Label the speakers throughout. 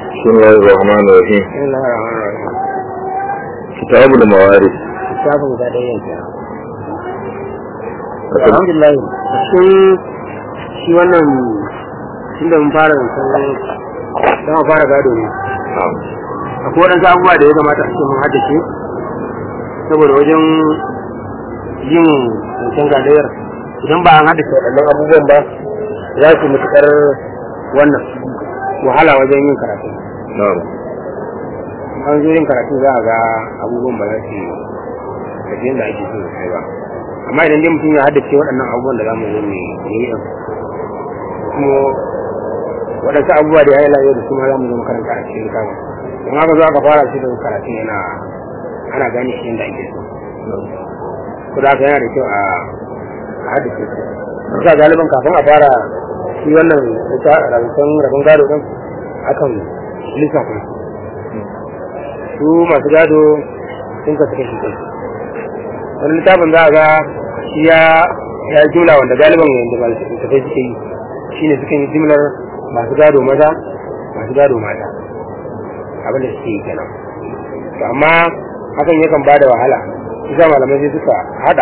Speaker 1: بسم الله الرحمن الرحيم
Speaker 2: بسم الله الرحمن الرحيم
Speaker 1: كتاب الموارث
Speaker 2: littafin guda ɗaya yanke alhamdulillah cikin shi wannan tunda mun fara zancen dama fara gado ne
Speaker 1: نعم
Speaker 2: akwai waɗansu abubuwa da ya kamata a ce mun haddace saboda wajen yin zancen gadayyar idan ba an haddace waɗannan abubuwan ba za su matuƙar wannan wahala wajen yin karatu
Speaker 1: نعم
Speaker 2: an zo yin karatu za a ga abubuwan ba za su tafi yadda ake so su kai ba amma idan dai mutum ya haddace waɗannan abubuwan da za mu zo mu yi ɗin kuma waɗansu abubuwa da ya yi lafiya da su ma za mu zo makaranta a cikin kama don haka zo aka fara shi da karatun yana ana gane shi yadda ake so ko da haka yana da kyau a a haddace su kusa galiban kafin a fara shi wannan rabin rabin gado ɗin akan lissafa su masu gado sun kasu kashi kai wani littafin za a ga shi ya ya jumla wanda galiban wanda ba su tafai suke yi shi ne suka yi jimlar masu gado maza masu gado mata abin da suke yi kenan to amma hakan yakan ba da wahala isa malamai sai suka hada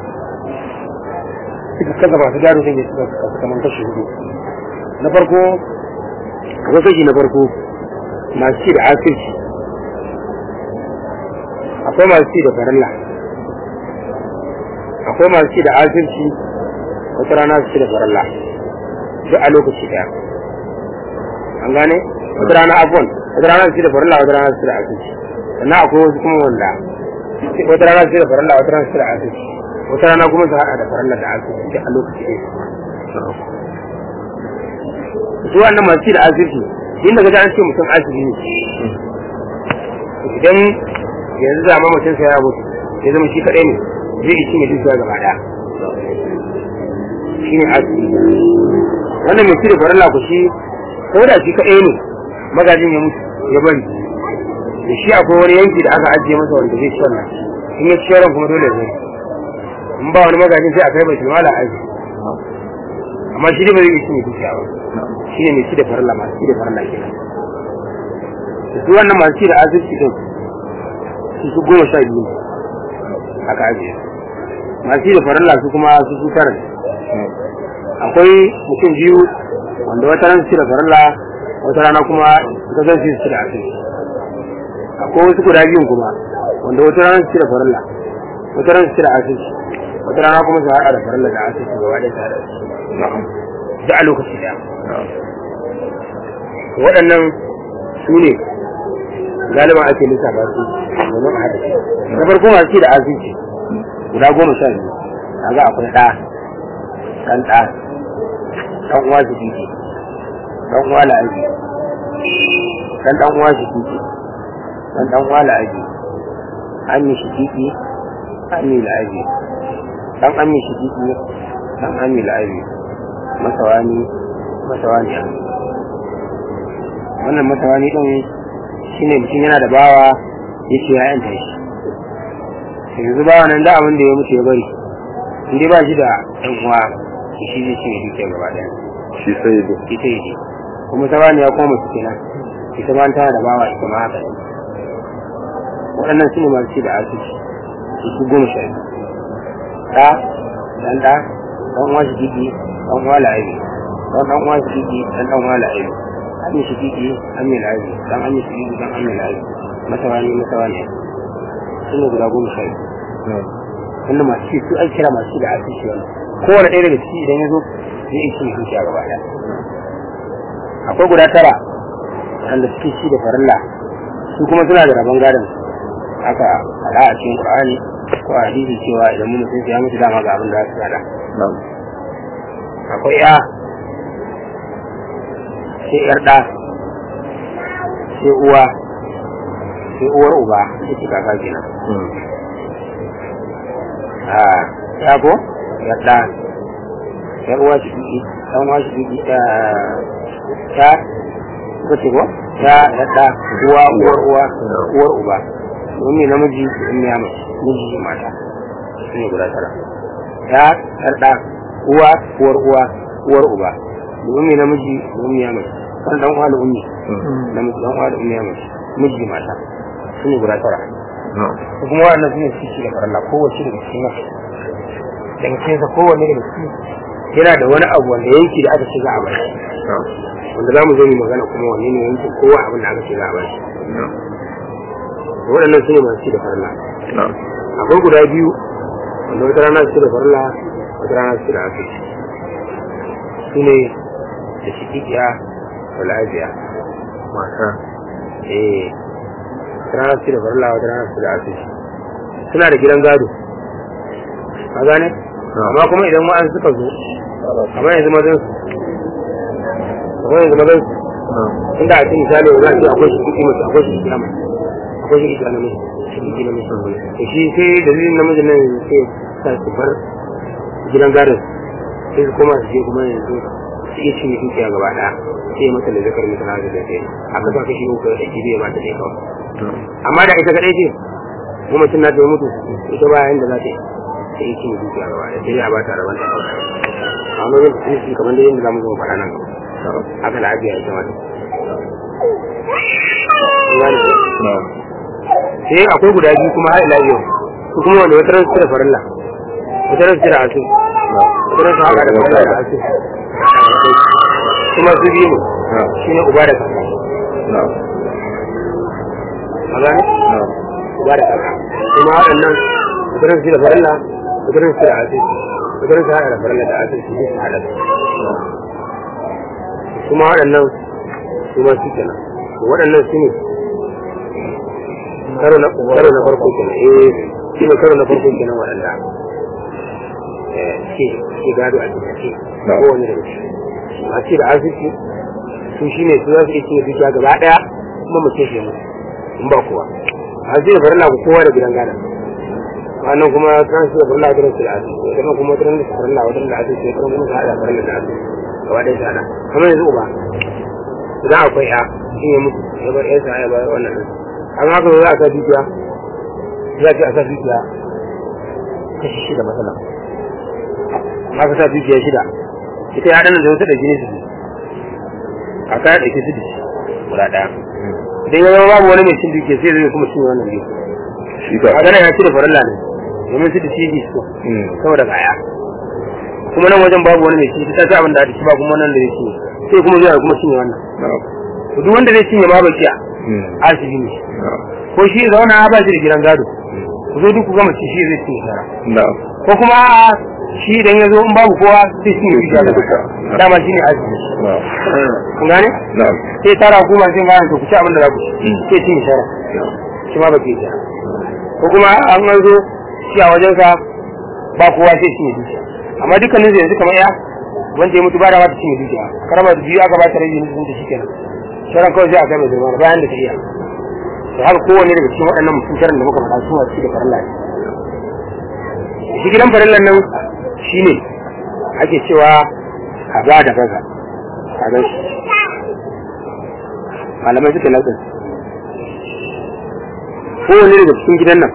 Speaker 2: suka kasa masu gado sun yi suka kasa kamar kashi hudu na farko akwai kashi na farko masu ci da asirci akwai masu ci da farilla akwai masu ci da asirci wata rana su ci da farilla duk a lokaci daya an gane wata rana abuwan wata rana su ci da farilla wata rana su ci da asirci sannan akwai wasu kuma wanda wata rana su ci da farilla wata rana su ci da asirci wata rana kuma su haɗa da farilla da asirci duk a lokaci daya su wannan masu ci da asirci inda ga an ce mutum asiri ne idan yanzu zama mutum sai ya mutu ya zama shi kaɗai ne zai yi cinye dukiya gaba ɗaya shi ne asiri wannan mai cire farilla ku shi ko da shi kaɗai ne magajin ya mutu ya bari da shi akwai wani yanki da aka ajiye masa wanda zai ci wannan in ya ci yaron kuma dole zai in ba wani magajin sai a kai bai tilmala aji amma shi ne ba zai yi cinye dukiya ba shi ne mai ci da farilla masu ci da farilla kenan su wannan masu ci da asirci din su su goma sha biyu ne aka ajiye masu ci da farilla su kuma su su tara ne akwai mutum biyu wanda wata ran su ci da farilla wata rana kuma ta zan su ci da asirci akwai wasu guda biyun kuma wanda wata rana su ci da farilla wata ran su ci da asirci wata rana kuma su haɗa da farilla da asirci gaba ɗaya tare da su da a lokaci ɗaya waɗannan su ne galiban ake lissafa su domin a haɗa na farko masu da azinci guda goma sha biyu kaga akwai ɗa ɗan ɗa ɗan uwa su kike ɗan uwa la'aji ɗan ɗan uwa su kike ɗan ɗan uwa la'aji an yi shi kiki an yi la'aji ɗan an yi shi kiki ɗan an yi la'aji masawani masawaniya wannan masawani ɗin shi ne mutum yana da bawa ya ce ya yanta shi sai yanzu bawa nan da abin da ya mutu ya bari in dai ba shi da ɗan uwa shi zai ce ya duke gaba ɗaya
Speaker 1: shi sai da
Speaker 2: ita yi ce kuma sabani ya koma su kenan ita ma tana da bawa ita ma haka ne waɗannan su ne masu ci da asibiti su su goma sha biyu ɗa ɗan ɗa ɗan uwa shi gigi ɗan uwa la'ayi ɗan ɗan uwa shi gigi ɗan ɗan uwa la'ayi an yi shigigi an yi layi dan an yi shigigi dan an yi layi masawani masawani sun guda goma sha biyu wanda masu ci su an kira masu ci da ake ci wani kowane ɗaya daga ciki idan ya zo zai iya cin zuciya gaba ɗaya akwai guda tara wanda suke ci da farilla su kuma suna da rabon gadon aka faɗa a cikin qur'ani ko a hadisi cewa idan mun mutum ya mutu dama ga abin da za su gada akwai ya sai yar ɗa sai uwa sai uwar uba sai ki kaka kenan a ya ko yar ɗa yar uwa shi kiki ɗan uwa shi kiki ta ta ko ce ko ta yar ɗa uwa uwar uwa uwar uba wani namiji in ya mace miji mata su ne guda tara ya yar ɗa uwa uwar uwa uwar uba domin namiji domin ya mace kan dan uwa da ummi da miji dan uwa da ummi ya mace miji mata su ne guda tara su kuma waɗannan su ne su ci da faralla kowace daga cikin nan daga cikin sa kowanne daga cikin yana da wani abu wanda yanki da aka ce za a bar shi wanda za mu zo mu magana kuma wanne ne yankin kowa abin da aka ce za a bar shi waɗannan su ne masu ci da faralla akwai guda biyu wanda wata rana su ci da faralla wata rana su ci da asiri su ne da shikikiya da lafiya
Speaker 1: mata
Speaker 2: eh wata rana su ci da faralla wata rana su ci da asiri suna da gidan gado a gane amma kuma idan wa'an suka zo kamar yanzu mazan su kamar yanzu mazan su inda a cikin misali za a ce akwai shikiki mace akwai shikiki na mace akwai shikiki na mace shikiki na mace da shi sai dalilin namijin nan yanzu sai sa su bar gidan gadon sai su koma su je kuma yanzu su iya cinye dukiya gaba ɗaya sai ya mata da zakar mata na da sai aka sa kashi uku da kibiya ba ta ɗaya kawai amma da ita kaɗai ce kuma mutum na ta mutu ita ba yanda za ta yi ta yi cinye dukiya gaba ɗaya sai dai a ba ta rabon ta kawai amma yin tsinci kamar da yadda za mu zo faɗa nan haka lafiya ita mata sai akwai guda biyu kuma har ila yau su kuma wanda wata ransu da farilla wata ransu da asu wata ransu haka da farilla da asu kuma su biyu ne shi ne uba da kaka a gane uba da kaka kuma waɗannan wata ransu da farilla wata ransu da asu wata ransu haka da farilla da asu su su haɗa kuma waɗannan su ma su kenan waɗannan su ne karo na karo na farko kenan eh shi ne karo na farko kenan waɗanda eh ke ke gado a cikin ce ko wani daga ciki a ce da arziki su shi ne su za su iya cinye dukiya gaba ɗaya kuma mu ce shi mu in ba kowa a ce da farilla ku kowa da gidan gada wannan kuma kan su da farilla da su da arziki wannan kuma wata da farilla wata da arziki wata kuma su haɗa farilla da arziki gaba ɗaya su haɗa kamar yanzu uba idan akwai ya shi ne mutu ya bar yansa ya bar wannan an haka za a sa dukiya za a sa dukiya kashi shida matsala haka sa dukiya shida ita ya ɗanar da wata da jini su a kaya ɗauke su da shi guda ɗaya idan ya zama babu wani mai cin dukiya sai zai kuma cin wannan biyu a gana ya ci da farilla ne domin su da shi bi su saboda kaya kuma nan wajen babu wani mai ci ta ci abin da ake ci ba kuma nan da ya ci sai kuma zai kuma cinye wannan duk wanda zai cinye ma bakiya asibi ne ko shi zauna ba shi da gidan gado ku zo duk ku gama ci shi zai cinye shara ko kuma shi idan ya zo in babu kowa sai cinye shi da dama shi ne asibi kun gane sai tara hukuma sai gane to ku ci abin da za ku ci sai cinye shara shi ma baki shara ko kuma an an zo shi a wajensa ba kowa sai cinye dukiya amma dukkanin zai yanzu kamar ya wanda ya mutu ba da wata cinye dukiya karama da biyu aka ba ta rage mutum da shi kenan sharan kawai sai a kai mai zama bayan da ta iya da haka kowane daga cikin waɗannan mutum sharan da muka faɗa su masu da farilla ne shi gidan farillan nan shi ne ake cewa kaza da kaza kaza shi malamai suka latsa kowane daga cikin gidan nan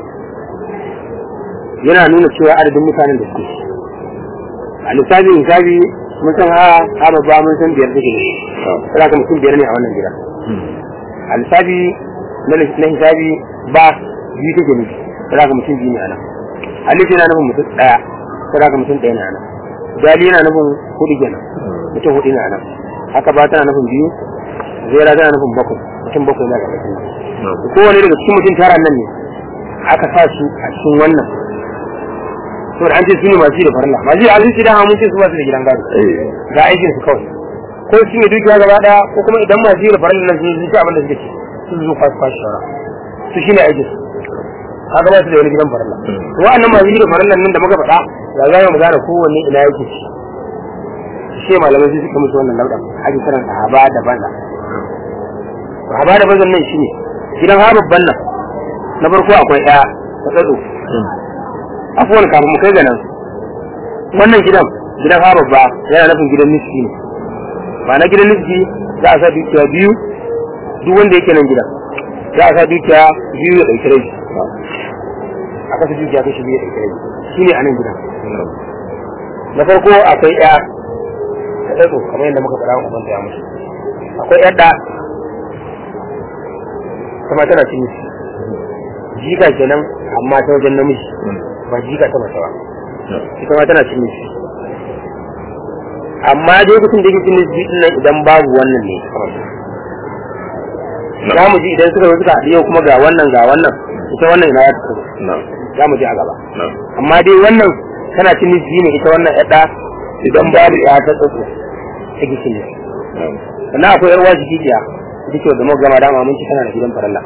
Speaker 2: yana nuna cewa adadin mutanen da suke a lissafi hisabi mun san ha ha babba mun san biyar take ne sai ka mutum biyar ne a wannan gida a lissafi na na hisabi ba biyu take ne sai ka mutum biyu ne a nan alif yana nufin mutum daya sai ka mutum daya ne a nan dali yana nufin hudu kenan mutum hudu ne a nan haka ba tana nufin biyu zera tana nufin bakwai mutum bakwai na gaba kowane daga cikin mutum tara nan ne aka sa su a cikin wannan saboda an ce su ne masu yi da farilla masu yi alinci da mun ce su masu da gidan gado ga aikin su kawai ko su ne dukiya gaba daya ko kuma idan masu yi da farilla nan sun ci abin da suke ci sun zo kwasu kwasu shawara su shi ne aikin su kaga ba su da wani gidan farilla wa'annan masu yi da farilla nan da muka faɗa ga za mu gane kowanne ina yake ci shi malamai sun suka musu wannan lauɗa ake kiran sahaba da banza sahaba da banzan nan shi ne gidan ha babban nan na farko akwai ɗaya ta tsatso afuwan kafin mu kai ga nan wannan gidan gidan ha babba yana nufin gidan niski ne ba na gidan niski za a sa dukiya biyu duk wanda yake nan gidan za a sa dukiya biyu ya ɗauki rai a kasa dukiya kashi biyu ya ɗauki rai shi ne a nan gidan na farko akwai ɗaya ta ɗaɗo kamar yadda muka faɗa wa ya mutu akwai yadda kuma tana cin miji jika kenan amma ta wajen namiji ba jika ta mace ba ita ma tana cin miji amma dai kusan da yake cin miji din nan idan babu wannan ne za mu ji idan suka zo suka haɗu yau kuma ga wannan ga wannan ita wannan ina ya ta za mu ji a gaba amma dai wannan tana cin miji ne ita wannan yadda idan babu ya ta tsotso ta gishi ne sannan akwai yar waji gidiya ita ce da muka gama dama mun ci tana da gidan faralla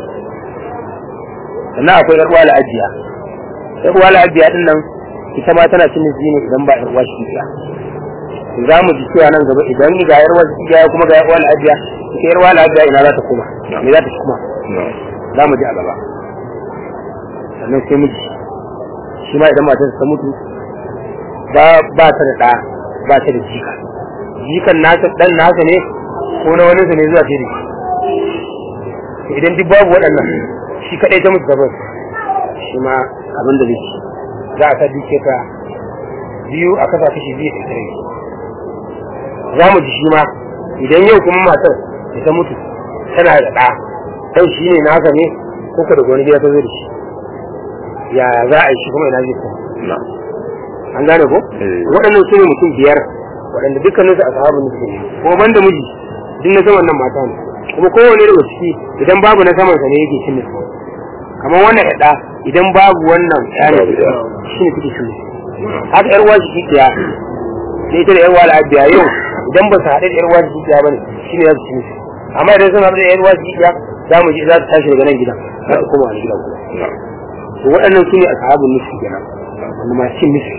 Speaker 2: sannan akwai yar wala ajiya yar wala ajiya din nan ita ma tana cin miji ne idan ba yar waji gidiya za mu ji cewa nan gaba idan ga yar waji gidiya kuma ga yar wala ajiya ita yar wala ajiya ina za ta koma me za ta kuma za mu ji a gaba sannan sai miji shi ma idan matarsa ta mutu ba ba ta da ɗa ba ta da jika jikan nasa ɗan nasa ne ko na wani ne zuwa sai da shi idan duk babu waɗannan shi kaɗai ta mutu gabas shi ma abin da zai ci za a sa duke ta biyu a kasa kashi biyu da tare za mu ji shi ma idan yau kuma matar da ta mutu tana da ɗa ɗan shi ne nasa ne ko ka daga wani gida ta zo da shi ya za a yi shi kuma ina zai kuma an gane ko waɗannan su ne mutum biyar waɗanda dukkanin su a sahabu ne suke kuma banda miji duk na saman nan mata ne kuma kowane daga ciki idan babu na saman sa ne yake cin nufi kamar wannan yaɗa idan babu wannan yana shi ne suke cin haka yar wasu kikiya da ita da yar wala abiya yau idan ba su haɗe da yar wasu kikiya ba ne shi ne za su ci nufi amma idan sun haɗu da yar wasu kikiya za mu ji za su tashi daga nan gidan za su koma wani gidan kuma to waɗannan su ne a sahabun nufi kenan wanda masu cin nufi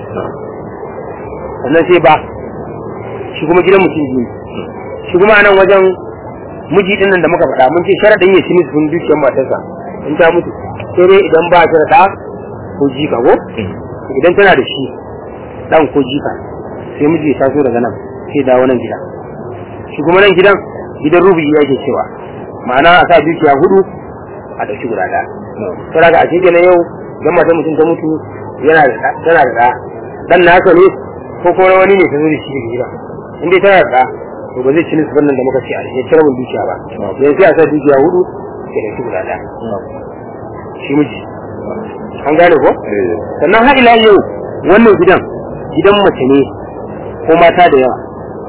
Speaker 2: sannan sai ba shi kuma gidan mutum biyu shi kuma anan wajen miji din nan da muka faɗa mun ce sharaɗin ya ci nufin dukiyar matarsa in ta mutu sai dai idan ba ta da ko jika ko idan tana da shi ɗan ko jika sai miji ya taso daga nan sai dawo nan gida shi kuma nan gidan gidan rubi ya ke cewa ma'ana a sa dukiya hudu a ɗauki guda ɗaya sai daga a cikin yau idan matar mutum ta mutu yana da tana da ɗa ɗan nasa ne ko kuma wani ne ta zo da shi daga gida in dai tana da to ba zai ci nisban nan da muka ce a ya cire mun dukiya ba yanzu sai a sa dukiya hudu ke da guda ɗaya shi miji an gane ko sannan har ila yau wannan gidan gidan mace ne ko mata da yawa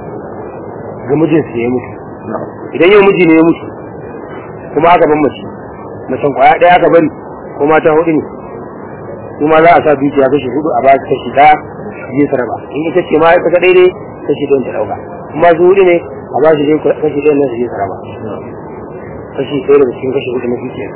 Speaker 2: ga mijinsu ya mutu idan yau miji ne ya mutu kuma aka ban mace macen kwaya ɗaya aka bari ko mata hudu ne kuma za a sa dukiya kashi hudu a ba su kashi ɗaya je su raba in ita ce ma ita ka daidai kashi ɗayan ta ɗauka kuma su hudu ne a ba su je kashi ɗayan nan su je su raba kashi ɗaya daga cikin kashi hudu na dukiya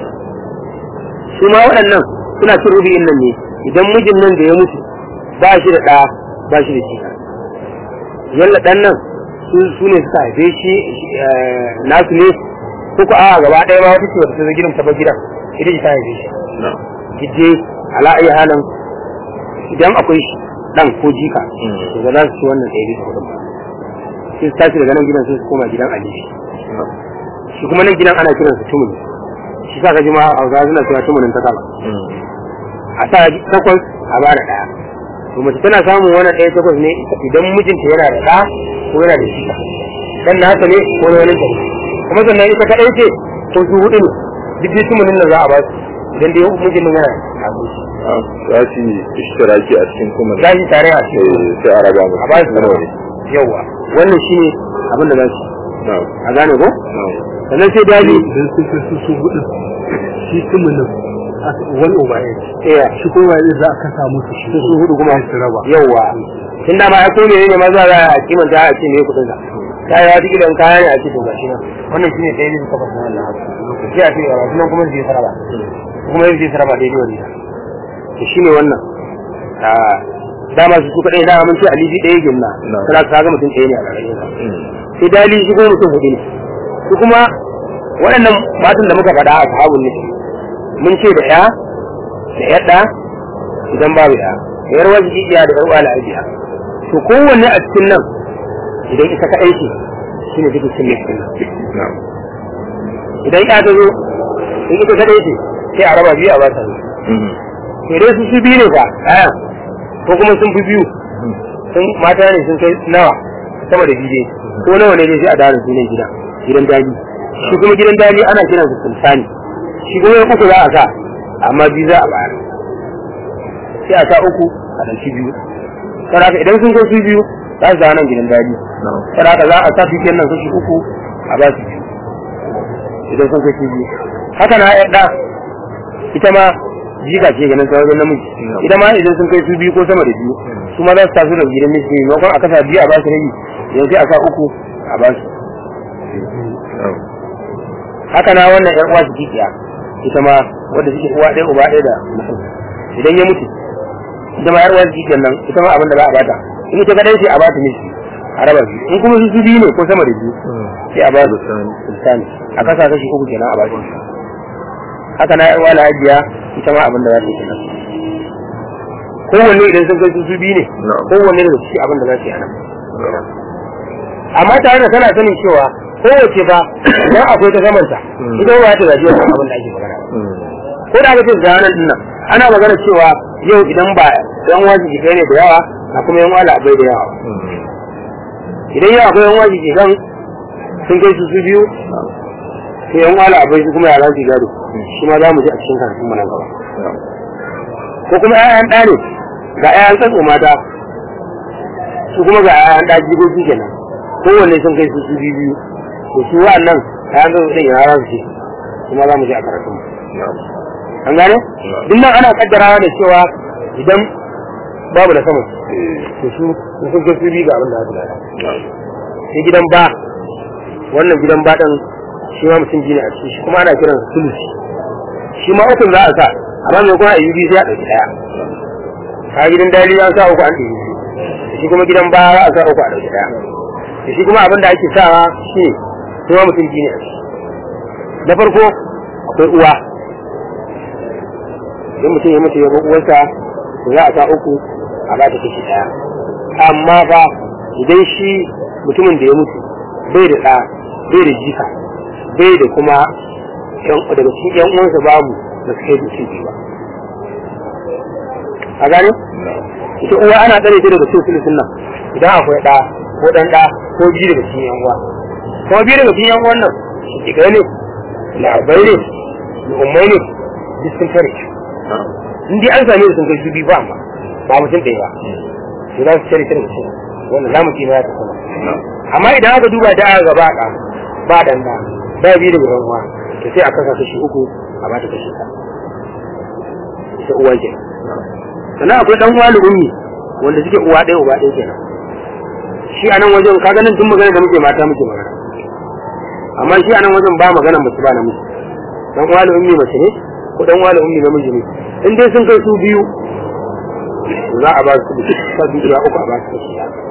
Speaker 2: su ma waɗannan suna cin rubi'in nan ne idan mijin nan da ya mutu ba shi da ɗa ba shi da jika yalla ɗan nan su ne suka haife shi nasu ne ko ko a gaba ɗaya ma wata ce wata ta gidan ta ba gidan ita ce ta haife shi gidje ala ayi halin idan akwai shi dan ko jika to ba za su ci wannan ɗaya bisa hudun ba sai su tashi daga nan gidan sai su koma gidan alishi shi kuma nan gidan ana kiran su tumuni shi sa ka ji ma a hausa suna cewa tumunin ta kama a sa takwas a ba da ɗaya to mace tana samun wannan ɗaya takwas ne idan mijinta yana da ɗa ko yana da jika dan na haka ne ko na wani ta kuma sannan ita kaɗai ce ko su hudu ne duk dai tumunin nan za a ba su idan dai mijin nan yana da
Speaker 1: za su yi ishtiraki a cikin kuma
Speaker 2: za su tare a cikin
Speaker 1: sai a raba musu
Speaker 2: a ba su
Speaker 1: nawa ne
Speaker 2: yawa wannan shi ne abin da za su
Speaker 1: na'am
Speaker 2: a gane ko
Speaker 1: na'am
Speaker 2: sannan sai daji
Speaker 3: idan sun kai su su hudu shi tumunin wani over eight
Speaker 2: iya
Speaker 3: shi kuma ba za a kasa musu shi
Speaker 2: su su hudu kuma
Speaker 3: su raba
Speaker 2: yawa tun da ma ya kome ne ma za a kimanta a ce ne kudin sa ta yi wata gidan kaya ne a ce to gashi nan wannan shi ne ɗaya bisa takwas na wannan haka sai a ce ga gashi nan kuma zai saraba kuma zai saraba daidai wani to shi ne wannan a dama su su kaɗai da mun ce aliji ɗaya gimna
Speaker 1: Na.
Speaker 2: kana ka ga mutum ɗaya ne a ƙarƙashin sa
Speaker 1: Mm.
Speaker 2: sai dali shi kuma mutum hudu ne su kuma waɗannan matan da muka faɗa a sahabun ne mun ce da ya da yadda idan babu ya da yar wajibiya da yar wala ajiya to kowanne a cikin nan idan ita kaɗai ce shi ne take cin cikin nan
Speaker 1: na'am
Speaker 2: idan ya ta zo in ita kaɗai ce sai a raba biyu a ba ta ne
Speaker 1: Mhm.
Speaker 2: to dai su su biyu ne fa ɗaya ko kuma sun fi biyu sun mata ne sun kai nawa sama da biyu dai ko nawa ne dai sai a dawo da sunan gida gidan daji shi kuma gidan daji ana kiran su sultani shi kuma ya uku za a sa amma biyu za a bayar sai a sa uku a ɗauki biyu saraka idan sun kai su biyu za su nan gidan daji saraka za a sa su kenan kashi uku a ba su biyu idan sun kai su biyu haka na yadda ita ma jika ce ganin ta wajen namiji ita ma idan sun kai su biyu ko sama da biyu su ma za su taso da gidan miji maimakon a kasa biyu a ba su rabi idan sai a sa uku a ba su haka na wannan yan uwa su kikiya ita ma wadda suke uwa ɗaya uba ɗaya da mutum idan ya mutu ita ma yar uwa su kikiyan nan ita ma abin da za a bata in ita kadai sai a bata miji a raba biyu in kuma su su biyu ne ko sama da biyu sai a ba su sultani a kasa kashi uku kenan a ba su haka na yawa lahajiya ita ma abin da za ta yi kenan kowanne idan sun kai su su biyu ne kowanne da su abin da za su yi anan amma tare da tana sanin cewa kowace fa idan akwai ta samanta ita ba ta zaji wannan abin da ake magana ko da aka ce zanen din nan ana magana cewa yau idan ba yan wajibi kai ne da yawa a kuma yan wala abai da yawa idan yau akwai yan wajibi kan sun kai su su biyu sai yan wala abai su kuma yaran su gado shi ma za mu ji a cikin karatun mu nan gaba ko kuma ƴaƴan ɗa ne ga ƴaƴan tsatso mata su kuma ga ƴaƴan ɗa jigogi kenan kowanne sun kai su su biyu biyu to su wa'annan ƴaƴan tsatso ɗin yana ran su kuma za mu ji a karatun mu an gane duk nan ana kaddarawa da cewa idan babu da sama to su sun kai su biyu ga abin da za su lada sai gidan ba wannan gidan ba ɗin shi ma mutum biyu ne a ciki shi kuma ana kiran su sulusi shi ma ukun za a sa amma mai kuma ayyubi sai a ɗauki ɗaya a gidan dali an sa uku an ɗauki biyu shi kuma gidan ba za a sa uku a ɗauki ɗaya da shi kuma abin da ake sawa shi ne shi ma mutum biyu ne a ciki na farko akwai uwa idan mutum ya mutu ya bar uwarsa to za a sa uku a ba ta kashi ɗaya amma fa idan shi mutumin da ya mutu bai da ɗa bai da jika bai da kuma daga cikin yan uwansa babu da su kai duki biyu ba a gane ita uwa ana tsare ta daga cikin sulusun nan idan akwai ɗa ko ɗan ɗa ko biyu daga cikin yan uwa kuma biyu daga cikin yan uwan nan shiga ne labai ne ummai ne duk sun kare in dai an same su sun kai su biyu ba amma ba mutum ɗaya ba to za su kare ta daga cikin wannan za mu ce ma ya tafi amma idan aka duba da aka gaba ɗa ba ɗan ɗa ba biyu daga yan uwa to sai a kasa kashi uku a ba ta kashi ta ita uwa ke sannan akwai dan uwa ummi wanda suke uwa ɗaya uba ɗaya kenan shi a nan wajen kaga nan tun magana da muke mata muke magana amma shi a nan wajen ba magana mace ba namiji dan uwa ummi mace ne ko dan uwa ummi namiji ne in dai sun kai su biyu za a ba su sa biyu uku a ba su kashi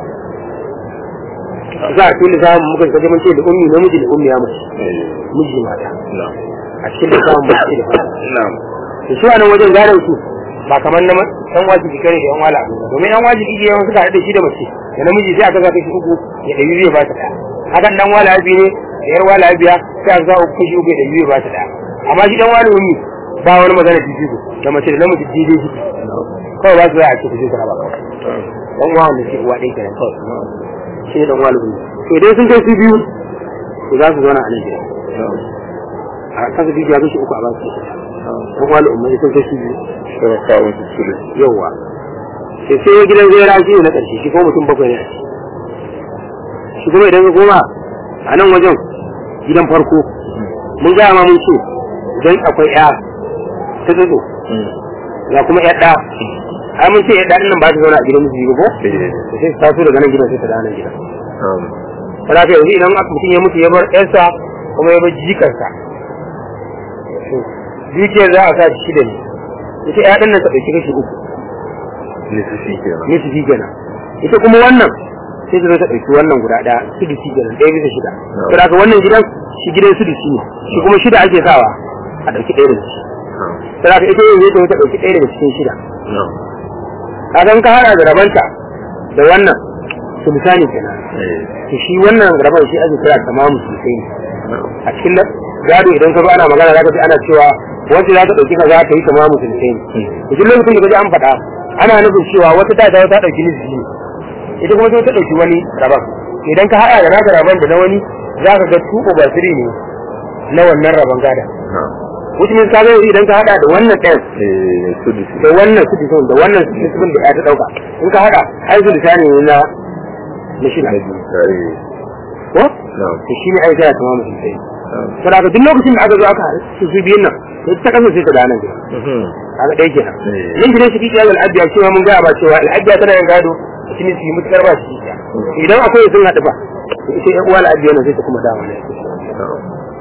Speaker 2: za a tuni samun muka kaje mun ce da ummi namiji da ummi ya mace miji mata a cikin da samun mace da fata to su a nan wajen gadon su ba kamar na yan wajibi kare da yan wala abu ba domin yan wajibi ke yawan suka haɗu da shi da mace da namiji sai aka zaka shi uku ya ɗari zai ba ta ɗaya hakan dan wala abi ne da yar wala abiya sai aka zaka kashi uku ya ɗari zai ba ta ɗaya amma shi dan wala ummi ba wani magana jijjigo da mace da namiji daidai shi kawai ba su za a ce ku je ku raba kawai dan uwa wanda ke uwa ɗaya kenan kawai shi ne dan wala ummi to idan sun kai su biyu to za su zauna a nan gida a kasa biyu ya kashi uku a ba su dan wala ummi sun kai su biyu
Speaker 1: sai kawo su sulu
Speaker 2: yawa sai sai gidan zera shi ne na ƙarshe shi kuma mutum bakwai ne a ciki shi kuma idan ka koma a nan wajen gidan farko mun gaya ma mun ce idan akwai ya ta tsotso ga kuma ya ɗa ai mun ce ya ɗa nan ba ta zauna a gidan musu ba ko sai ta taso daga nan gidan sai ta da nan gidan kada ka yanzu idan mutum ya mutu ya bar ƴarsa kuma ya bar jikarsa dukiyar za a sa shi da ne ita ya ɗan nan ta ɗauki kashi uku
Speaker 1: nisisi kenan
Speaker 2: nisfi kenan ita kuma wannan sai ta zo ta ɗauki wannan guda ɗaya sudusi kenan ɗaya bisa shida to da wannan gidan shi gidan sudusi ne shi kuma shida ake sawa a ɗauki ɗaya daga ciki to da ita yin zai ta ɗauki ɗaya daga cikin shida kaga ka hada da rabanta da wannan su misali kenan to shi wannan raban shi ake kira tamamu sosai ne a cikin gado idan ka zo ana magana zaka ji ana cewa wacce za ta ɗauki kaza ta yi tamamu sosai ne duk lokacin da kaji an faɗa ana nufin cewa wata ta dawo ta ɗauki nisbi ne ita kuma sai ta ɗauki wani rabon idan ka haɗa da naka rabon da na wani za ka ga tuko ba siri ne na wannan rabon gada which means ka ga idan ka haɗa da wannan ɗayan
Speaker 1: eh sudusi
Speaker 2: da wannan su disun da wannan su disun da ya ta ɗauka in ka haɗa ai su lisani ne na na shida
Speaker 1: na biyu eh
Speaker 2: ko
Speaker 1: na'am
Speaker 2: to shi ne ai sai ta mamu sai
Speaker 1: na'am
Speaker 2: saboda haka duk lokacin da aka zo aka su su biyun nan sai ta kasa sai ta da nan gida
Speaker 1: Mhm.
Speaker 2: kaga ɗaya kenan
Speaker 1: Eh.
Speaker 2: nan gidan shi kike al'abiya cewa mun ga ba cewa al'abiya tana yin gado shi ne su yi mutukar ba shi kikiya idan akwai sun haɗu ba to ita ƴan uwa al'abiya nan sai ta kuma dawo ne
Speaker 1: na'am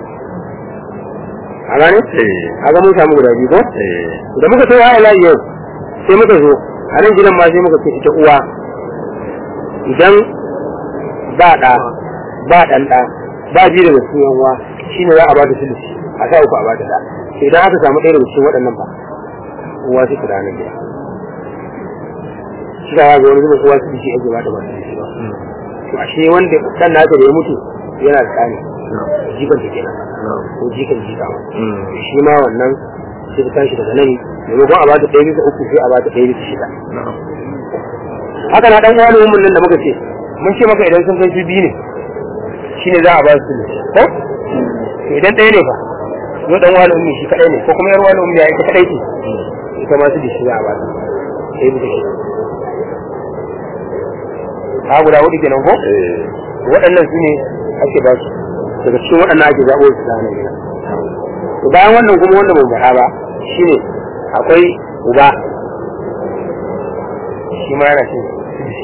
Speaker 2: a gane
Speaker 1: eh
Speaker 2: a ga mun samu guda biyu ko
Speaker 1: eh
Speaker 2: da muka sai wa layi yau sai muka zo a nan gidan ma sai muka ce ita uwa idan ba ɗa ba ɗan ɗa ba biyu daga cikin yan uwa shine za a ba ta sulusi a sa uku a ba ta ɗa sai idan aka samu ɗaya daga cikin waɗannan ba uwa sai ta da nan gida shi da ga wani zuba uwa sulusi ake ba ta ba sulusi ba to ashe wanda ɗan nata da ya mutu yana da tsani
Speaker 1: na'am
Speaker 2: jikan ta kenan
Speaker 1: na'am
Speaker 2: ko jikan jika ma
Speaker 1: Mm.
Speaker 2: shi ma wannan sai ta tashi daga nan maimakon a bata ɗaya bisa uku sai a bata ɗaya bisa shida
Speaker 1: na'am
Speaker 2: haka na ɗan wani mun nan da muka ce mun ce maka idan sun kai su biyu ne shine za a ba su ne ko to idan ɗaya ne fa zo ɗan wani ummi shi kaɗai ne ko kuma yar wani ummi ya ita kaɗai ce ita ma su da shi za a ba su ɗaya bisa shida ha guda hudu kenan ko
Speaker 1: eh
Speaker 2: waɗannan su ne ake ba su daga cikin waɗannan ake zaɓo su da nan gida to bayan wannan kuma wanda bai faɗa ba shine akwai uba shi ma yana cin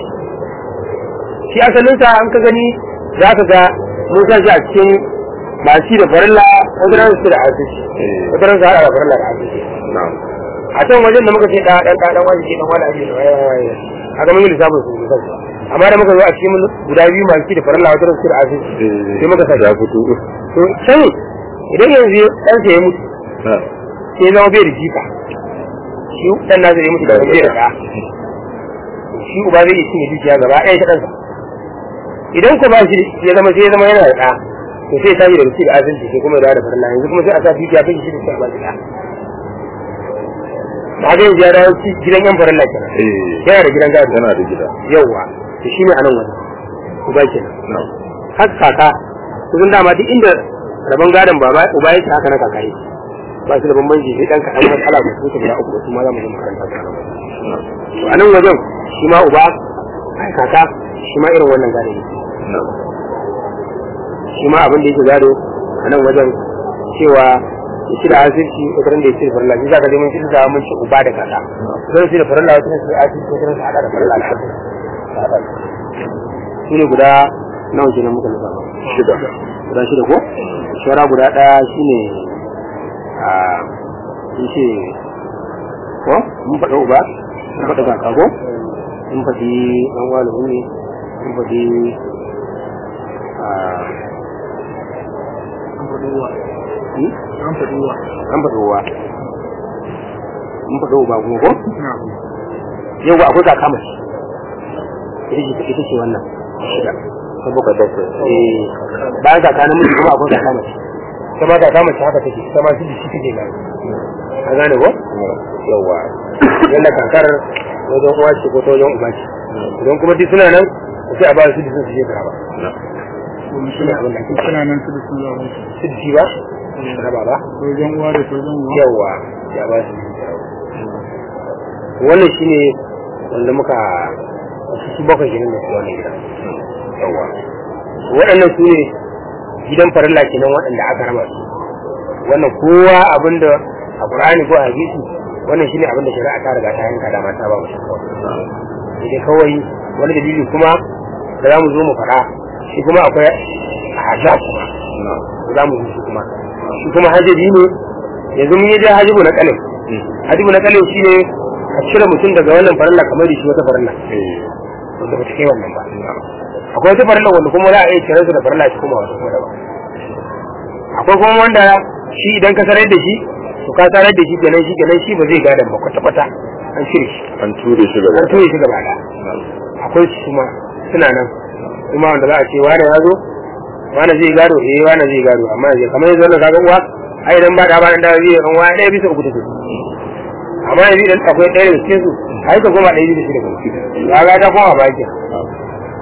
Speaker 2: shi asalinsa an ka gani za ka ga mun sa shi a cikin masu da farilla wasu ran su da asisi wasu ran su haɗa da farilla da asisi
Speaker 1: na'am
Speaker 2: a can wajen da muka ce ɗan ɗan ɗan wani ke ɗan wani ake da waye waye haka mun yi lissafin su misali amma da muka zo a cikin guda biyu masu da farilla wasu ran su da asisi
Speaker 1: eh
Speaker 2: sai muka sa
Speaker 1: ya fito
Speaker 2: to can idan yanzu ɗansa ya mutu
Speaker 1: na'am
Speaker 2: sai ya zama bai da jika shi ɗan nasa ya mutu da bai da ɗa shi uba zai iya cinye dukiya gaba ɗaya ta ɗansa idan ko ba shi ya zama sai ya zama yana da ɗa to sai ya tashi daga ci da asibiti sai kuma ya dawo da farilla yanzu kuma sai a sa dukiya kai shi da sai a ba shi ɗa ba ga yanzu ya dawo ci gidan yan farilla kenan
Speaker 1: eh
Speaker 2: yana da gidan gado
Speaker 1: yana da gida
Speaker 2: yawwa to shine a nan wani uba kenan
Speaker 1: na'am
Speaker 2: har kaka kusan dama duk inda rabon gadon baba uba yake haka na kaka yake ba su da bambanci sai dan kaɗan matsala ba su wuce guda uku ba su ma za mu je makaranta ta gaba to a nan wajen shi ma uba ai kaka shi ma irin wannan gado yake
Speaker 1: na'am
Speaker 2: shi ma abin da yake gado a nan wajen cewa ya ci da asirci wata ran da ya ci da farilla shi za ka je mun ci da mun ci uba da kaka zan ci da farilla wata ran su asirci wata ran su haɗa da farilla da asirci shi ne guda nawa kenan muka nufa
Speaker 1: shida
Speaker 2: guda shida ko shara guda ɗaya shine a sun ce ko mun faɗa uba mun faɗa kaka ko mun faɗi ɗan wani ne mun faɗi a Hmm?
Speaker 3: an faɗi wa
Speaker 2: an faɗi uwa mun faɗi uba kuma ko
Speaker 3: na
Speaker 2: yau akwai kaka mace ita ce ita ce wannan shida
Speaker 1: ta baka bakwai
Speaker 2: eh bayan kaka namiji kuma akwai kaka mace ita ma kaka mace haka take ita ma shi shi take gani ka gane ko yawa yanda kakar wajen uwa ce ko ta wajen uba ce idan kuma duk suna nan sai a ba su da sun su je karaba
Speaker 3: kuma
Speaker 2: shi ne abin da ake
Speaker 3: suna nan su da sun zaɓa
Speaker 2: su da shi ba raba ba
Speaker 3: sojan uwa da sojan uwa
Speaker 2: yawa ya ba su da karaba wannan shine wanda muka su bakwai kenan da su wannan gidan yawa waɗannan su ne gidan farilla kenan waɗanda aka raba su wannan kowa abinda a Qur'ani ko a hadisi wannan shine abinda shari'a ta riga ta yanka da mata ba mu shi kawai sai kawai wani dalili kuma da za mu zo mu faɗa shi kuma akwai hajjab kuma za mu zo shi kuma shi kuma hajjabi ne yanzu mun yi da hajjabu na kalin hajjabu na kalin shine a cire mutum daga wannan farilla kamar da shi wata farilla wanda ba ta kai wannan ba akwai wata farilla wanda kuma za a iya cire su da farilla shi kuma wata kuma daban akwai kuma wanda shi idan ka sanar da shi to ka sanar da shi kenan shi kenan shi ba zai gadan ba kwata kwata an cire shi
Speaker 1: an ture shi gaba
Speaker 2: an ture shi gaba da akwai su kuma suna nan kuma wanda za a ce wane ya zo wane zai gado eh wane zai gado amma yanzu kamar yanzu wannan kaga uwa ai idan ba da ba da zai yi uwa ɗaya bisa uku take amma yanzu idan akwai ɗaya daga cikin su ai ka koma ɗaya bisa shida kuma ya ga ta koma baki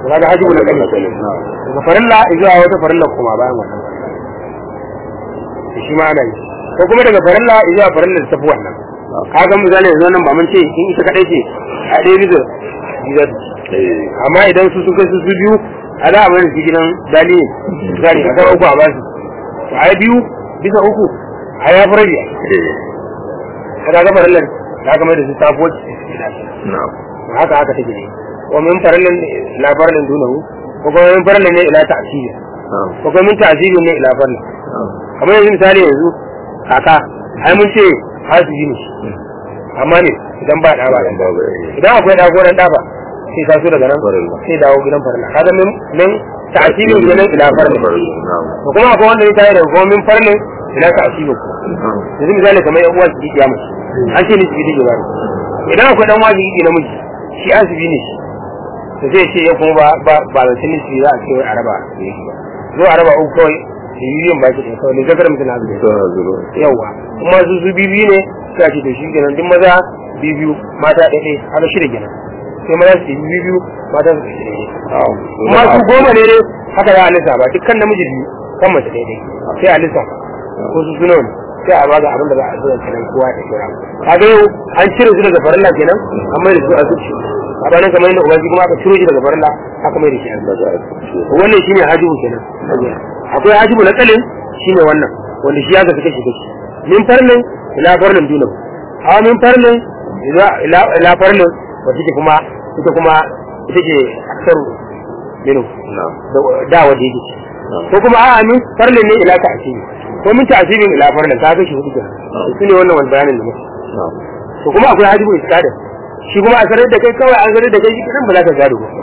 Speaker 2: kaga hajibu na kali daga farilla zuwa wata farilla kuma bayan wannan shi ma ana yi ko kuma daga farilla zuwa farilla da tafi wannan kaga misali yanzu nan ba mun ce in ita kadai ce a ɗaya bisa biyar amma idan su sun kai su su biyu a za a bari su gidan dali ne misali a kan uku a basu to a biyu bisa uku a ya fara biya kaga ga farilla ta kamar da su tafi wacce haka haka take ne wa min farallin ila farallin dunahu ko kuma min farallin ne ila ta'siri ko kuma min ta'siri ne ila farallin kamar yanzu misali yanzu kaka ai mun ce hasibi ne amma ne idan ba da ba idan akwai da goran da ba sai ka so daga nan sai dawo gidan farallin kaga min min ta'siri ne nan ila farallin ko kuma akwai wanda ya tayi da ko min farallin ila ta'siri ko yanzu misali kamar yan uwa su ji kiyama an ce ni su ji ba idan akwai dan wajibi namiji shi asibi ne to zai ce ya kuma ba ba ba da tinin shi za a ce wai araba zo araba uku kawai da yiyin ba shi da kawai ne zakar mutum na zuwa yawa kuma su su bibi ne sai a ce to shi kenan duk maza bibiyu mata ɗaya ɗaya haka shida kenan sai maza su yi bibiyu mata su ɗaya ɗaya kuma su goma ne dai haka za a lissafa dukkan namiji biyu kan mace ɗaya ɗaya sai a lissafa ko su suna wani sai a baga abin da za a zo da kenan kowa da kira kaga yau an cire su daga farilla kenan an mai da su a zuci a bayan kamar yadda ubangi kuma aka ciro shi daga farilla aka mai da shi a zuci wannan shine hajibu kenan akwai hajibu na kalin shine wannan wanda shi ya ga kashi kashi min farlin ila farlin dunan hawa min farlin ila farlin wacce ke kuma ita kuma ita ce aksaru minu da waje yake ko kuma a'a min farlin ne ila ta asiri ko min ta'sibin ila farlan ka kashi hudu kenan su ne wannan wani bayanin da muke to kuma akwai hajibu iskada shi kuma a sanar da kai kawai an sanar da kai shi ba za ka gado ba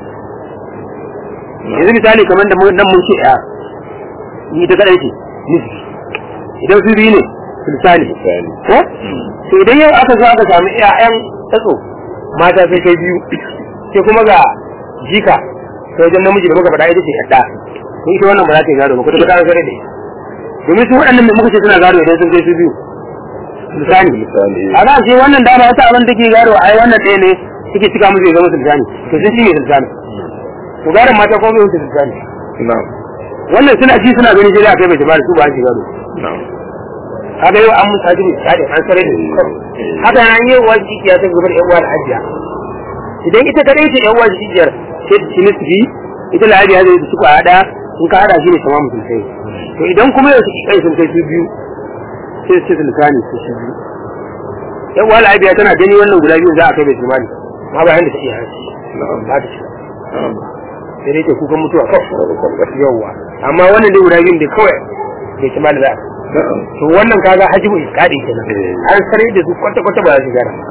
Speaker 2: yanzu misali kamar da nan mun ce ya ni ta kadai ce nisbi idan su biyu ne sulsani ko to idan yau aka zo aka samu ƴaƴan tsatso mata sai kai biyu sai kuma ga jika sai wajen namiji da muka faɗa ita ce yadda ko ita wannan ba za ta yi gado ba ko ta an sanar da ita domin su waɗannan da muka ce suna gado idan sun kai su biyu misali a za ce wannan dama wata abin da ke gado ai wannan ɗaya ne suke cika musu ya zama sultani to sun shi ne sultani to garin mata ko bai wuce sultani wannan suna ji suna gani sai da kai bai jama'a su ba shi gado haka yau an musa ji misali an sare da haka nan yi wa jikiya ta gabar yan uwa da hajiya idan ita kadai ce yan uwa jikiyar sai ta ci nisbi ita da hajiya zai su kwa hada in ka hada shi ne tamam sosai to idan kuma yau su kai sun kai su biyu sai su ce su lisani su shi biyu yan uwa lafiya tana gani wannan guda biyu za a kai bai tsimani ma ba yanda ta iya hanci ba ta ci sai dai ke kukan mutuwa kawai yawwa amma wannan dai guda biyun da kawai bai tsimani za a to wannan kaga hajibu iskadi kenan an sare da su kwata kwata ba za su gara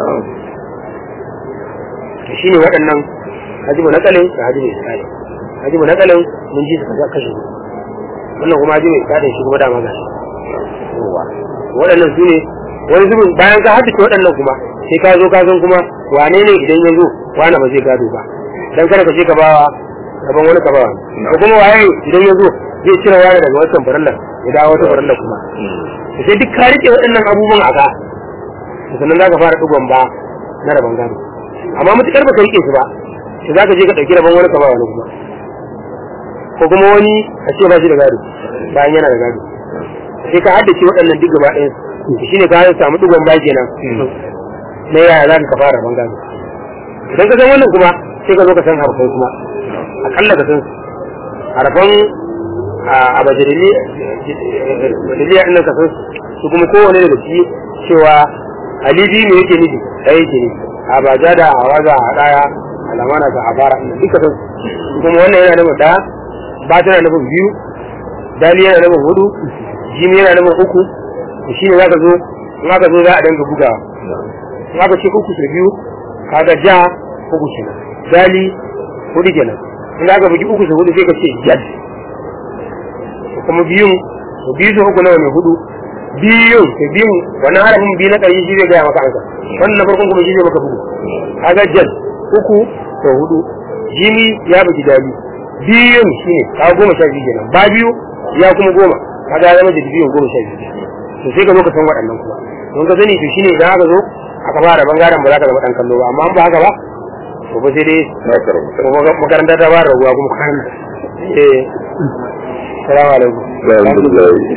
Speaker 2: to shine waɗannan hajibu nakalin da hajibu iskadi hajibu nakalin mun ji su kaza kashe wannan kuma hajibu iskadi shi kuma dama ga waɗannan su ne wani zubin bayan ka haddace waɗannan kuma sai ka zo ka san kuma wane ne idan ya zo wane ba zai gado ba dan kada ka je ka bawa gaban wani ka bawa ko kuma waye idan ya zo zai cire wani daga wancan farallar ya dawo wata farallar kuma sai duk ka rike waɗannan abubuwan a ka sannan za ka fara ɗigon ba na rabon gado amma mutukar ba ka rike su ba sai za ka je ka ɗauki rabon wani ka bawa wani kuma ko kuma wani a ce ba shi da gado bayan yana da gado sai ka haddace waɗannan duk gaba ɗayan shi ne ka samu ɗigon ba kenan na yaya za ka fara rabon gado idan ka san wannan kuma sai ka zo ka san harfai kuma akalla ka san harfan a bajarili bajariliya ɗin ka san su kuma kowane daga shi cewa alibi ne yake nufi ɗaya yake nufi a baja da a waza a ɗaya alamana ga a fara duka san su kuma wannan yana nufin ɗaya ba tana nufin biyu dali yana nufin hudu jimi yana nufin uku shi ne za ka zo in aka zo za a danga bugawa in aka ce uku su biyu kaga ja uku kenan dali hudu kenan in aka bugi uku su hudu sai ka ce jad kuma biyun to biyu su uku nawa ne hudu biyun to biyun wannan harafin biyu na ƙarshe shi zai gaya maka ansa wannan na farkon kuma shi zai maka bugu kaga jad uku to hudu jini ya bugi dali biyun shine ka goma sha biyu kenan ba biyu ya kuma goma kaga ya zama da biyun goma sha biyu to sai ka zo ka san waɗannan kuma don ka sani to shine idan aka zo aka fara bangaren ba za ka zama ɗan kallo ba amma an ba haka ba to ba sai dai
Speaker 1: na karanta
Speaker 2: kuma makaranta ta ba da ruwa kuma kan eh salamu alaikum
Speaker 1: alhamdulillah